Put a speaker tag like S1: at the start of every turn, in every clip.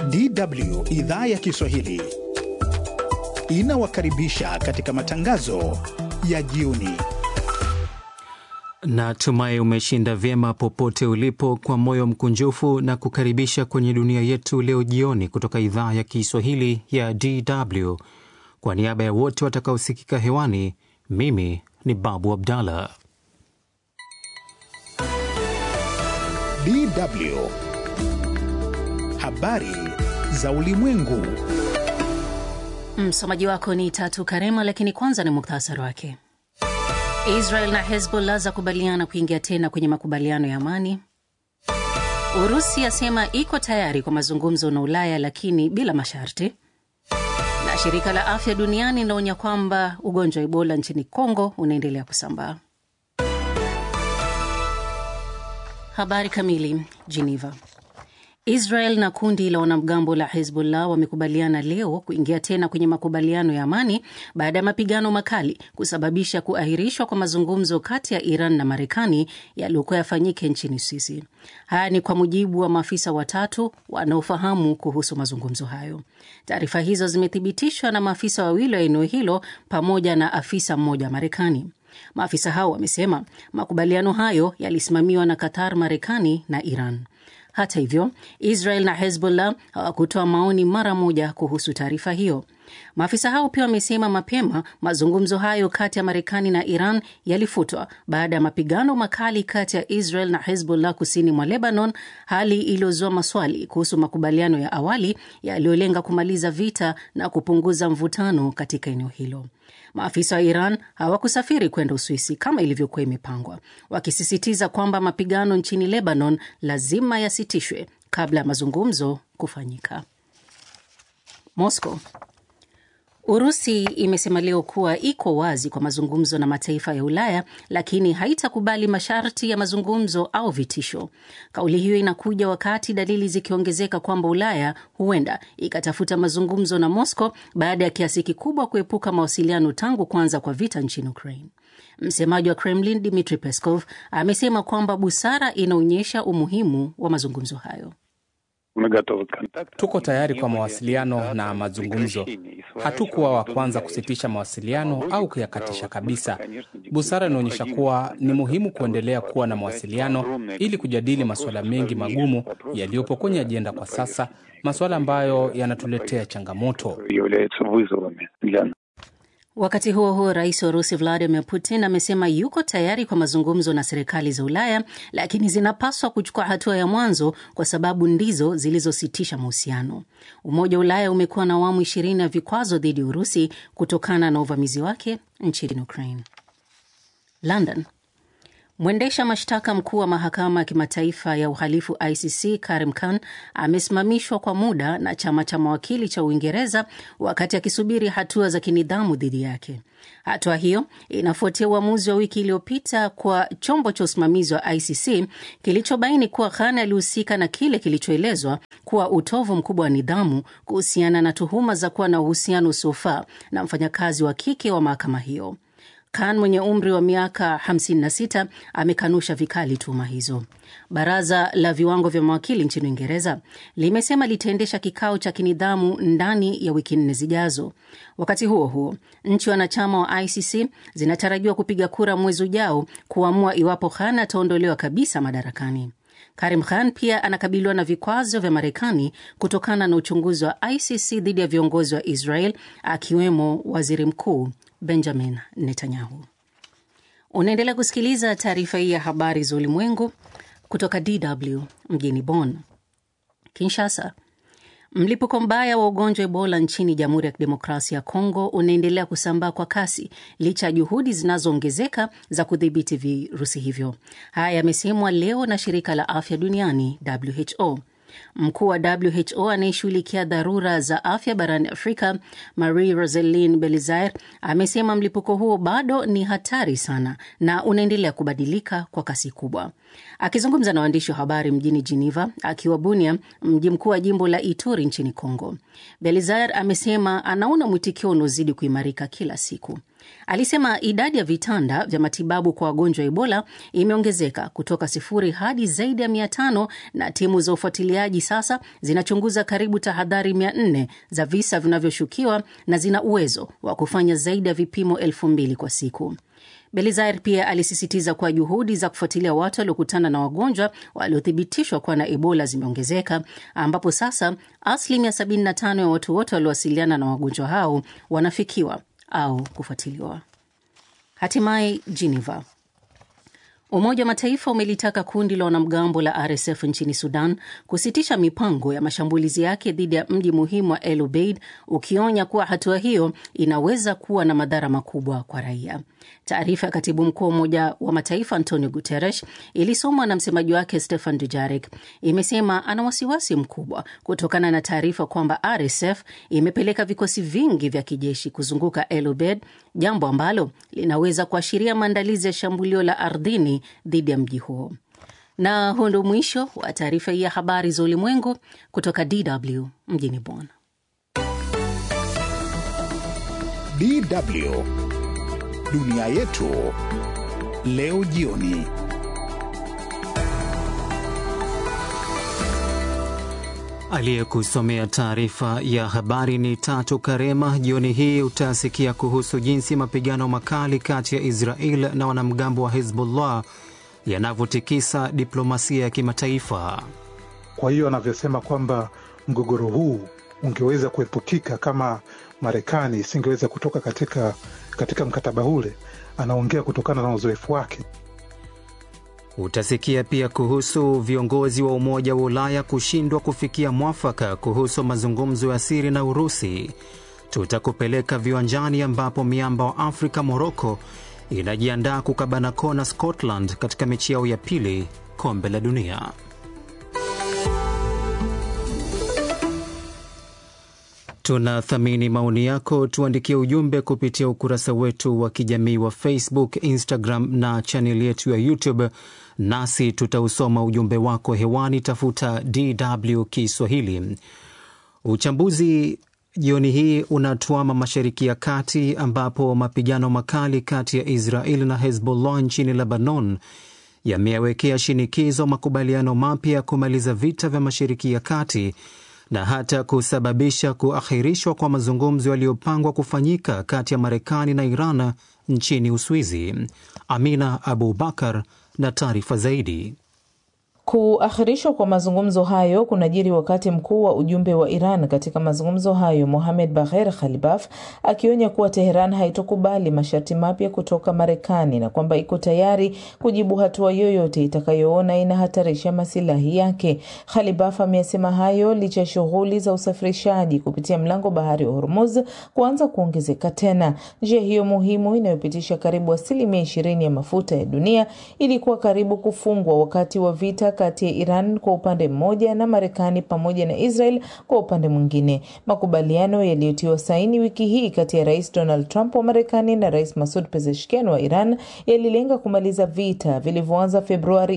S1: DW idhaa ya Kiswahili inawakaribisha katika matangazo ya jioni.
S2: Natumai umeshinda vyema popote ulipo, kwa moyo mkunjufu na kukaribisha kwenye dunia yetu leo jioni kutoka idhaa ya Kiswahili ya DW. Kwa niaba ya wote watakaosikika hewani, mimi ni Babu Abdallah.
S1: DW habari za ulimwengu.
S3: Msomaji wako ni Tatu Karema, lakini kwanza ni muktasari wake. Israel na Hezbollah zakubaliana kuingia tena kwenye makubaliano ya amani. Urusi yasema iko tayari kwa mazungumzo na Ulaya lakini bila masharti. Na shirika la afya duniani linaonya kwamba ugonjwa wa Ebola nchini Kongo unaendelea kusambaa. Habari kamili. Geneva. Israel na kundi la wanamgambo la Hezbollah wamekubaliana leo kuingia tena kwenye makubaliano ya amani baada ya mapigano makali kusababisha kuahirishwa kwa mazungumzo kati ya Iran na Marekani yaliyokuwa yafanyike nchini Uswisi. Haya ni kwa mujibu wa maafisa watatu wanaofahamu kuhusu mazungumzo hayo. Taarifa hizo zimethibitishwa na maafisa wawili wa eneo hilo pamoja na afisa mmoja wa Marekani. Maafisa hao wamesema makubaliano hayo yalisimamiwa na Qatar, Marekani na Iran. Hata hivyo, Israel na Hezbollah hawakutoa maoni mara moja kuhusu taarifa hiyo. Maafisa hao pia wamesema mapema mazungumzo hayo kati ya Marekani na Iran yalifutwa baada ya mapigano makali kati ya Israel na Hezbollah kusini mwa Lebanon, hali iliyozua maswali kuhusu makubaliano ya awali yaliyolenga kumaliza vita na kupunguza mvutano katika eneo hilo. Maafisa wa Iran hawakusafiri kwenda Uswisi kama ilivyokuwa imepangwa, wakisisitiza kwamba mapigano nchini Lebanon lazima yasitishwe kabla ya mazungumzo kufanyika. Moscow. Urusi imesema leo kuwa iko wazi kwa mazungumzo na mataifa ya Ulaya, lakini haitakubali masharti ya mazungumzo au vitisho. Kauli hiyo inakuja wakati dalili zikiongezeka kwamba Ulaya huenda ikatafuta mazungumzo na Moscow baada ya kiasi kikubwa kuepuka mawasiliano tangu kuanza kwa vita nchini Ukraine. Msemaji wa Kremlin Dmitry Peskov amesema kwamba busara inaonyesha umuhimu wa mazungumzo hayo.
S4: Tuko tayari kwa mawasiliano na mazungumzo. Hatukuwa wa kwanza kusitisha mawasiliano au kuyakatisha kabisa. Busara inaonyesha kuwa ni muhimu kuendelea kuwa na mawasiliano ili kujadili masuala mengi magumu yaliyopo kwenye ajenda kwa sasa, masuala ambayo yanatuletea changamoto.
S3: Wakati huo huo, rais wa Urusi Vladimir Putin amesema yuko tayari kwa mazungumzo na serikali za Ulaya, lakini zinapaswa kuchukua hatua ya mwanzo kwa sababu ndizo zilizositisha mahusiano. Umoja wa Ulaya umekuwa na awamu ishirini ya vikwazo dhidi ya Urusi kutokana na uvamizi wake nchini Ukraine. London. Mwendesha mashtaka mkuu wa mahakama ya kimataifa ya uhalifu ICC Karim Khan amesimamishwa kwa muda na chama cha mawakili cha Uingereza wakati akisubiri hatua za kinidhamu dhidi yake. Hatua hiyo inafuatia uamuzi wa wiki iliyopita kwa chombo cha usimamizi wa ICC kilichobaini kuwa Khan alihusika na kile kilichoelezwa kuwa utovu mkubwa wa nidhamu kuhusiana na tuhuma za kuwa na uhusiano usiofaa na mfanyakazi wa kike wa mahakama hiyo. Khan mwenye umri wa miaka 56 amekanusha vikali tuhuma hizo. Baraza la viwango vya mawakili nchini Uingereza limesema litaendesha kikao cha kinidhamu ndani ya wiki nne zijazo. Wakati huo huo, nchi wanachama wa ICC zinatarajiwa kupiga kura mwezi ujao kuamua iwapo Khan ataondolewa kabisa madarakani. Karim Khan pia anakabiliwa na vikwazo vya Marekani kutokana na uchunguzi wa ICC dhidi ya viongozi wa Israel akiwemo waziri mkuu Benjamin Netanyahu. Unaendelea kusikiliza taarifa hii ya habari za ulimwengu kutoka DW mjini Bonn. Kinshasa. Mlipuko mbaya wa ugonjwa Ebola nchini Jamhuri ya Kidemokrasia ya Kongo unaendelea kusambaa kwa kasi licha ya juhudi zinazoongezeka za kudhibiti virusi hivyo. Haya yamesemwa leo na shirika la afya duniani WHO. Mkuu wa WHO anayeshughulikia dharura za afya barani Afrika, Marie Roselin Belizaire, amesema mlipuko huo bado ni hatari sana na unaendelea kubadilika kwa kasi kubwa. Akizungumza na waandishi wa habari mjini Geneva akiwa Bunia, mji mkuu wa jimbo la Ituri nchini Congo, Belizaire amesema anaona mwitikio unaozidi kuimarika kila siku. Alisema idadi ya vitanda vya matibabu kwa wagonjwa wa Ebola imeongezeka kutoka sifuri hadi zaidi ya mia tano na timu za ufuatiliaji sasa zinachunguza karibu tahadhari mia nne za visa vinavyoshukiwa na zina uwezo wa kufanya zaidi ya vipimo elfu mbili kwa siku. Belizaire pia alisisitiza kuwa juhudi za kufuatilia watu waliokutana na wagonjwa waliothibitishwa kuwa na Ebola zimeongezeka, ambapo sasa asilimia 75 ya watu wote waliowasiliana na wagonjwa hao wanafikiwa au kufuatiliwa. Hatimaye Geneva. Umoja wa Mataifa umelitaka kundi la wanamgambo la RSF nchini Sudan kusitisha mipango ya mashambulizi yake dhidi ya mji muhimu wa El Obeid, ukionya kuwa hatua hiyo inaweza kuwa na madhara makubwa kwa raia. Taarifa ya katibu mkuu wa Umoja wa Mataifa Antonio Guterres ilisomwa na msemaji wake Stefan Dujarric imesema ana wasiwasi mkubwa kutokana na taarifa kwamba RSF imepeleka vikosi vingi vya kijeshi kuzunguka El Obeid, jambo ambalo linaweza kuashiria maandalizi ya shambulio la ardhini dhidi ya mji huo. Na huo ndio mwisho wa taarifa hii ya habari za ulimwengu kutoka DW mjini Bonn.
S1: DW dunia yetu leo jioni.
S2: Aliyekusomea taarifa ya habari ni Tatu Karema. Jioni hii utasikia kuhusu jinsi mapigano makali kati ya Israel na wanamgambo wa Hezbollah yanavyotikisa diplomasia ya kimataifa.
S5: Kwa hiyo anavyosema kwamba mgogoro huu ungeweza kuepukika kama Marekani isingeweza kutoka katika, katika mkataba ule, anaongea kutokana na uzoefu wake.
S2: Utasikia pia kuhusu viongozi wa Umoja wa Ulaya kushindwa kufikia mwafaka kuhusu mazungumzo ya siri na Urusi. Tutakupeleka viwanjani ambapo miamba wa Afrika Moroko inajiandaa kukabana kona Scotland katika mechi yao ya pili kombe la dunia. Tunathamini maoni yako, tuandikie ujumbe kupitia ukurasa wetu wa kijamii wa Facebook, Instagram na chaneli yetu ya YouTube, nasi tutausoma ujumbe wako hewani. Tafuta DW Kiswahili. Uchambuzi jioni hii unatuama Mashariki ya Kati, ambapo mapigano makali kati ya Israel na Hezbollah nchini Lebanon yameyawekea shinikizo makubaliano mapya ya kumaliza vita vya Mashariki ya Kati na hata kusababisha kuahirishwa kwa mazungumzo yaliyopangwa kufanyika kati ya Marekani na Iran nchini Uswizi. Amina Abubakar na taarifa zaidi.
S6: Kuahirishwa kwa mazungumzo hayo kunajiri wakati mkuu wa ujumbe wa Iran katika mazungumzo hayo Mohamed Bagher Khalibaf akionya kuwa Teheran haitokubali masharti mapya kutoka Marekani na kwamba iko tayari kujibu hatua yoyote itakayoona inahatarisha masilahi yake. Khalibaf amesema hayo licha ya shughuli za usafirishaji kupitia mlango bahari wa Hormuz kuanza kuongezeka tena. Njia hiyo muhimu inayopitisha karibu asilimia ishirini ya mafuta ya dunia ilikuwa karibu kufungwa wakati wa vita kati ya Iran kwa upande mmoja na Marekani pamoja na Israel kwa upande mwingine. Makubaliano yaliyotiwa saini wiki hii kati ya Rais Donald Trump wa Marekani na Rais Masoud Pezeshkian wa Iran yalilenga kumaliza vita vilivyoanza Februari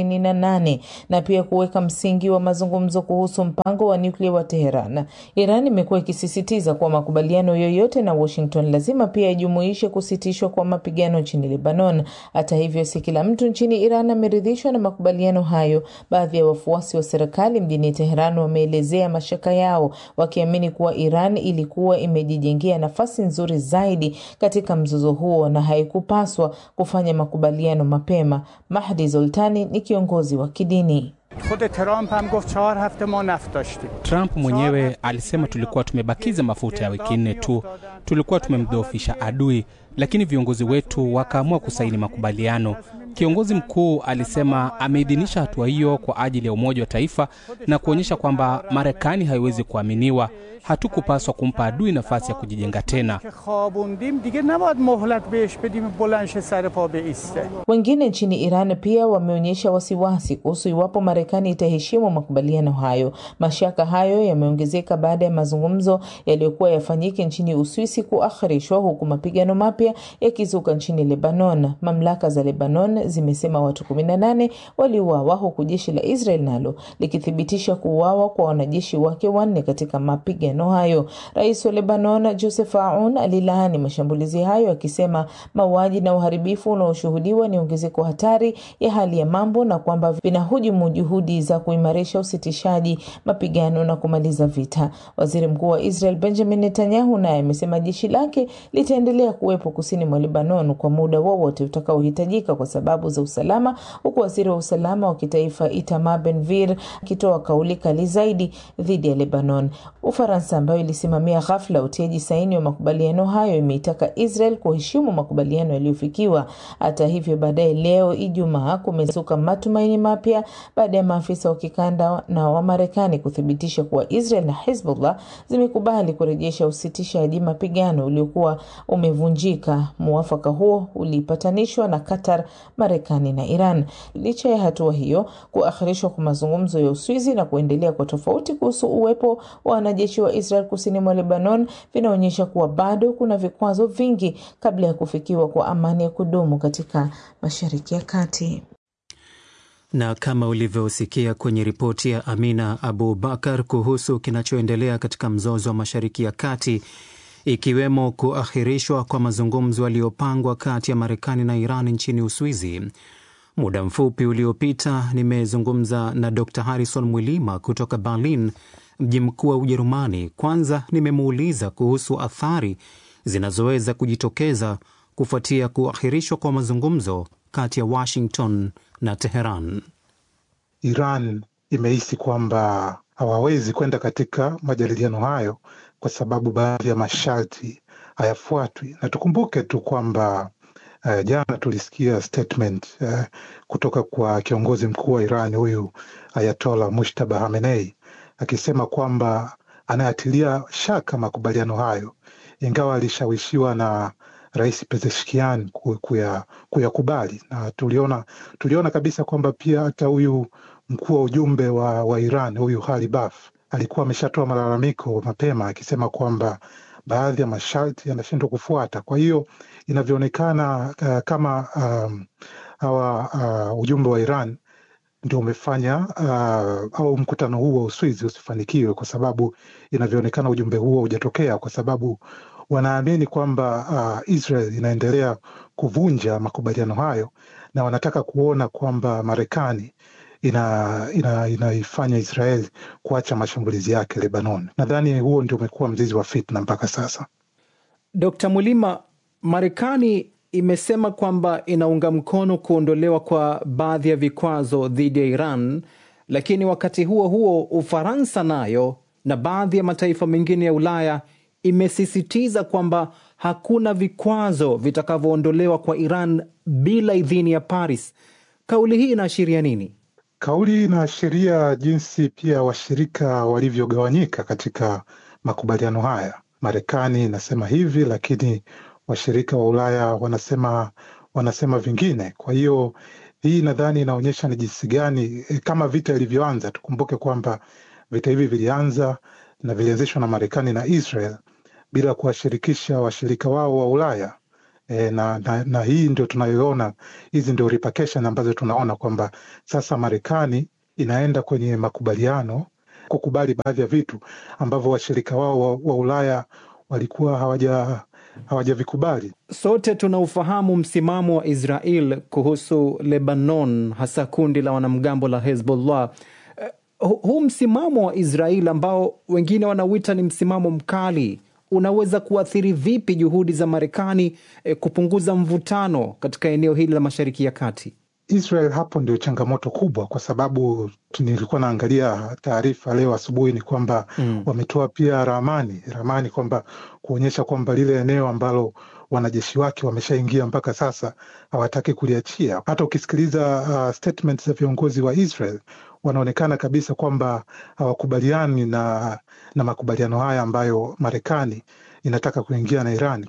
S6: 28 na pia kuweka msingi wa mazungumzo kuhusu mpango wa nyuklia wa Teheran. Iran imekuwa ikisisitiza kuwa makubaliano yoyote na Washington lazima pia yajumuishe kusitishwa kwa mapigano nchini Lebanon. Hata hivyo, si kila mtu nchini Iran ameridhishwa na makubaliano hayo. Baadhi ya wafuasi wa serikali mjini Teheran wameelezea mashaka yao, wakiamini kuwa Iran ilikuwa imejijengea nafasi nzuri zaidi katika mzozo huo na haikupaswa kufanya makubaliano mapema. Mahdi Zoltani ni kiongozi wa kidini.
S4: Trump mwenyewe alisema tulikuwa tumebakiza mafuta ya wiki nne tu, tulikuwa tumemdhoofisha adui, lakini viongozi wetu wakaamua kusaini makubaliano. Kiongozi mkuu alisema ameidhinisha hatua hiyo kwa ajili ya umoja wa taifa na kuonyesha kwamba Marekani haiwezi kuaminiwa. Hatukupaswa kumpa adui nafasi ya kujijenga tena.
S6: Wengine nchini Iran pia wameonyesha wasiwasi kuhusu iwapo Marekani itaheshimu makubaliano hayo. Mashaka hayo yameongezeka baada ya mazungumzo yaliyokuwa yafanyike nchini Uswisi kuakhirishwa, huku mapigano mapya yakizuka nchini Lebanon. Mamlaka za Lebanon zimesema watu 18 waliuawa huku jeshi la Israel nalo likithibitisha kuuawa kwa wanajeshi wake wanne katika mapigano makubaliano hayo. Rais wa Lebanon Joseph Aoun alilaani mashambulizi hayo akisema mauaji na uharibifu unaoshuhudiwa ni ongezeko hatari ya hali ya mambo na kwamba vinahujumu juhudi za kuimarisha usitishaji mapigano na kumaliza vita. Waziri Mkuu wa Israel Benjamin Netanyahu naye amesema jeshi lake litaendelea kuwepo kusini mwa Lebanon kwa muda wowote utakaohitajika kwa sababu za usalama, huku waziri wa usalama wa kitaifa Itamar Ben-Gvir akitoa kauli kali zaidi dhidi ya Lebanon. Ufaransa ambayo ilisimamia ghafla utiaji saini wa makubaliano hayo imeitaka Israel kuheshimu makubaliano yaliyofikiwa. Hata hivyo, baadaye leo Ijumaa kumezuka matumaini mapya baada ya maafisa wa kikanda na wa Marekani kuthibitisha kuwa Israel na Hezbollah zimekubali kurejesha usitishaji mapigano uliokuwa umevunjika. Muafaka huo ulipatanishwa na Qatar, Marekani na Iran. Licha ya hatua hiyo, kuahirishwa kwa mazungumzo ya Uswizi na kuendelea kwa tofauti kuhusu uwepo wa wanajeshi wa Israel kusini mwa Lebanon vinaonyesha kuwa bado kuna vikwazo vingi kabla ya kufikiwa kwa amani ya kudumu katika Mashariki ya Kati.
S2: Na kama ulivyosikia kwenye ripoti ya Amina Abu Bakar kuhusu kinachoendelea katika mzozo wa Mashariki ya Kati, ikiwemo kuahirishwa kwa mazungumzo yaliyopangwa kati ya Marekani na Iran nchini Uswizi. Muda mfupi uliopita nimezungumza na Dr Harrison Mwilima kutoka Berlin, mji mkuu wa Ujerumani. Kwanza nimemuuliza kuhusu athari zinazoweza kujitokeza kufuatia kuahirishwa kwa mazungumzo kati ya Washington na Teheran.
S5: Iran imehisi kwamba hawawezi kwenda katika majadiliano hayo kwa sababu baadhi ya masharti hayafuatwi, na tukumbuke tu kwamba uh, jana tulisikia statement uh, kutoka kwa kiongozi mkuu wa Iran huyu Ayatola Mushtaba Hamenei akisema kwamba anayatilia shaka makubaliano hayo, ingawa alishawishiwa na Rais Pezeshkian kuyakubali kuya na tuliona, tuliona kabisa kwamba pia hata huyu mkuu wa ujumbe wa, wa Iran huyu Ghalibaf alikuwa ameshatoa malalamiko mapema akisema kwamba baadhi ya masharti yanashindwa kufuata. Kwa hiyo inavyoonekana uh, kama um, hawa uh, ujumbe wa Iran ndio umefanya uh, au mkutano huu wa Uswizi usifanikiwe, kwa sababu inavyoonekana ujumbe huo hujatokea kwa sababu wanaamini kwamba uh, Israel inaendelea kuvunja makubaliano hayo na wanataka kuona kwamba Marekani ina inaifanya ina Israel kuacha mashambulizi yake Lebanon. Nadhani huo ndio umekuwa mzizi wa fitna mpaka sasa.
S4: Dkt. Mulima, Marekani imesema kwamba inaunga mkono kuondolewa kwa baadhi ya vikwazo dhidi ya Iran, lakini wakati huo huo Ufaransa nayo na baadhi ya mataifa mengine ya Ulaya imesisitiza kwamba hakuna vikwazo vitakavyoondolewa kwa Iran bila idhini ya Paris. Kauli hii inaashiria nini?
S5: Kauli inaashiria jinsi pia washirika walivyogawanyika katika makubaliano haya. Marekani inasema hivi, lakini washirika wa Ulaya wanasema wanasema vingine. Kwa hiyo hii nadhani inaonyesha ni jinsi gani kama vita ilivyoanza. Tukumbuke kwamba vita hivi vilianza na vilianzishwa na Marekani na Israel bila kuwashirikisha washirika wao wa Ulaya. E, na, na, na hii ndio tunayoona, hizi ndio repercussion ambazo tunaona kwamba sasa Marekani inaenda kwenye makubaliano kukubali baadhi ya vitu ambavyo washirika wao wa, wa Ulaya walikuwa hawaja hawajavikubali.
S4: Sote tunaufahamu msimamo wa Israel kuhusu Lebanon, hasa kundi la wanamgambo la Hezbollah. Uh, huu msimamo wa Israel ambao wengine wanauita ni msimamo mkali unaweza kuathiri vipi juhudi za Marekani eh, kupunguza mvutano katika eneo hili la Mashariki ya Kati?
S5: Israel hapo ndio changamoto kubwa, kwa sababu nilikuwa naangalia taarifa leo asubuhi ni kwamba mm, wametoa pia ramani ramani kwamba kuonyesha kwamba lile eneo ambalo wanajeshi wake wameshaingia mpaka sasa hawataki kuliachia. Hata ukisikiliza uh, statement za viongozi wa Israel wanaonekana kabisa kwamba hawakubaliani na, na makubaliano haya ambayo Marekani inataka kuingia na Iran.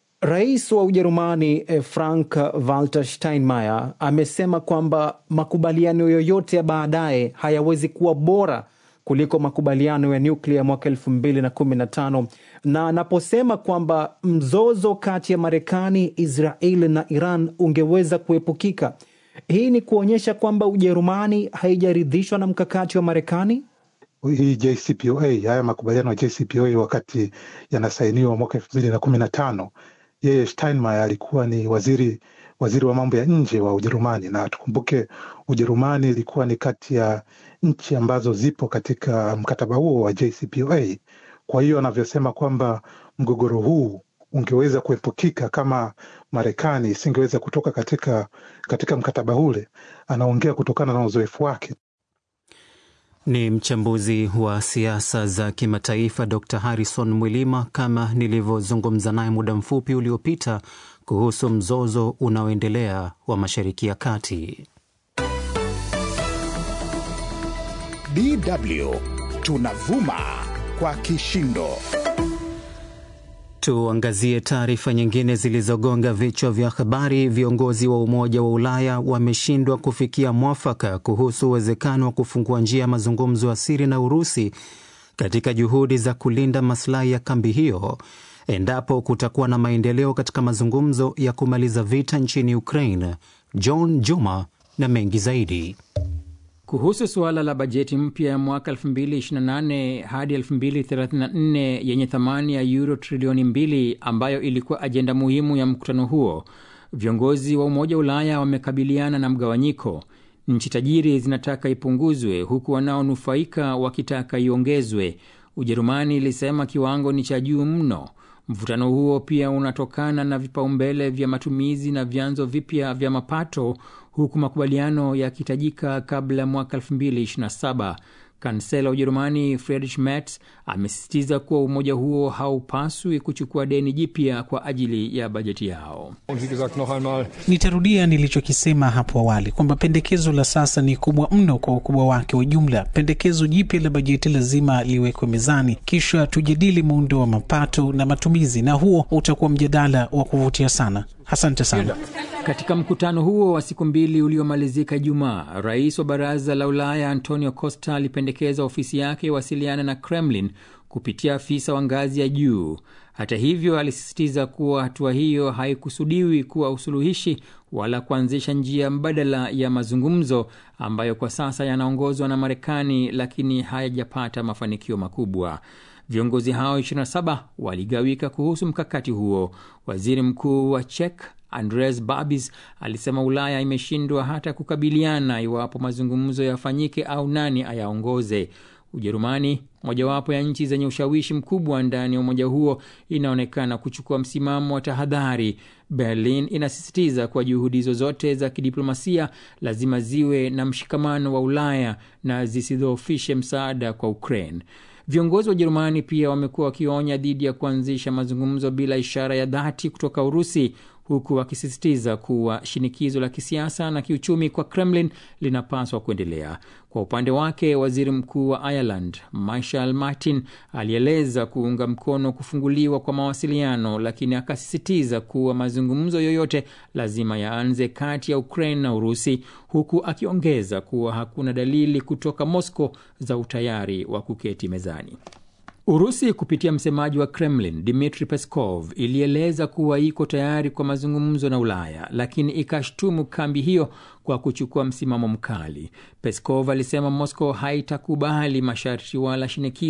S4: Rais wa Ujerumani Frank Walter Steinmeier amesema kwamba makubaliano yoyote ya baadaye hayawezi kuwa bora kuliko makubaliano ya nyuklia mwaka elfu mbili na kumi na tano na anaposema kwamba mzozo kati ya Marekani, Israel na Iran ungeweza kuepukika. Hii ni kuonyesha kwamba Ujerumani haijaridhishwa na mkakati wa Marekani.
S5: hii JCPOA, haya makubaliano ya JCPOA wakati yanasainiwa mwaka elfu mbili na kumi na tano yeye Steinmeier alikuwa ni waziri waziri wa mambo ya nje wa Ujerumani, na tukumbuke Ujerumani ilikuwa ni kati ya nchi ambazo zipo katika mkataba huo wa JCPOA. Kwa hiyo anavyosema kwamba mgogoro huu ungeweza kuepukika kama Marekani isingeweza kutoka katika, katika mkataba ule, anaongea kutokana na uzoefu wake.
S2: Ni mchambuzi wa siasa za kimataifa Dr Harrison Mwilima, kama nilivyozungumza naye muda mfupi uliopita kuhusu mzozo unaoendelea wa Mashariki ya Kati.
S1: DW tunavuma kwa kishindo.
S2: Tuangazie taarifa nyingine zilizogonga vichwa vya habari. Viongozi wa Umoja wa Ulaya wameshindwa kufikia mwafaka kuhusu uwezekano wa kufungua njia ya mazungumzo ya siri na Urusi katika juhudi za kulinda maslahi ya kambi hiyo endapo kutakuwa na maendeleo katika mazungumzo ya kumaliza vita nchini Ukraine. John Juma na mengi zaidi.
S7: Kuhusu suala la bajeti mpya ya mwaka 2028 hadi 2034 yenye thamani ya euro trilioni mbili ambayo ilikuwa ajenda muhimu ya mkutano huo, viongozi wa Umoja wa Ulaya wamekabiliana na mgawanyiko. Nchi tajiri zinataka ipunguzwe huku wanaonufaika wakitaka iongezwe. Ujerumani ilisema kiwango ni cha juu mno. Mvutano huo pia unatokana na vipaumbele vya matumizi na vyanzo vipya vya mapato huku makubaliano yakihitajika kabla ya mwaka 2027. Kansela wa Ujerumani Friedrich Merz amesisitiza kuwa umoja huo haupaswi kuchukua deni jipya kwa ajili ya bajeti yao.
S8: Nitarudia nilichokisema hapo awali kwamba pendekezo la sasa ni kubwa mno kwa ukubwa wake wa jumla. Pendekezo jipya la bajeti lazima liwekwe mezani, kisha tujadili muundo wa mapato na matumizi, na huo utakuwa mjadala wa kuvutia sana. Asante sana.
S7: Katika mkutano huo wa siku mbili uliomalizika Ijumaa, rais wa baraza la Ulaya Antonio Costa alipendekeza ofisi yake iwasiliana na Kremlin kupitia afisa wa ngazi ya juu. Hata hivyo, alisisitiza kuwa hatua hiyo haikusudiwi kuwa usuluhishi wala kuanzisha njia mbadala ya mazungumzo ambayo kwa sasa yanaongozwa na Marekani, lakini hayajapata mafanikio makubwa. Viongozi hao 27 waligawika kuhusu mkakati huo. Waziri mkuu wa Czech Andres Babis alisema Ulaya imeshindwa hata kukabiliana iwapo mazungumzo yafanyike au nani ayaongoze. Ujerumani, mojawapo ya nchi zenye ushawishi mkubwa ndani ya umoja huo, inaonekana kuchukua msimamo wa tahadhari. Berlin inasisitiza kuwa juhudi zozote za kidiplomasia lazima ziwe na mshikamano wa Ulaya na zisidhoofishe msaada kwa Ukraine. Viongozi wa Ujerumani pia wamekuwa wakionya dhidi ya kuanzisha mazungumzo bila ishara ya dhati kutoka Urusi, huku wakisisitiza kuwa shinikizo la kisiasa na kiuchumi kwa Kremlin linapaswa kuendelea. Kwa upande wake, waziri mkuu wa Ireland Michael Martin alieleza kuunga mkono kufunguliwa kwa mawasiliano, lakini akasisitiza kuwa mazungumzo yoyote lazima yaanze kati ya Ukraine na Urusi, huku akiongeza kuwa hakuna dalili kutoka Moscow za utayari wa kuketi mezani. Urusi kupitia msemaji wa Kremlin Dmitri Peskov ilieleza kuwa iko tayari kwa mazungumzo na Ulaya, lakini ikashtumu kambi hiyo kwa kuchukua msimamo mkali. Peskov alisema Moscow haitakubali masharti wala shinikizo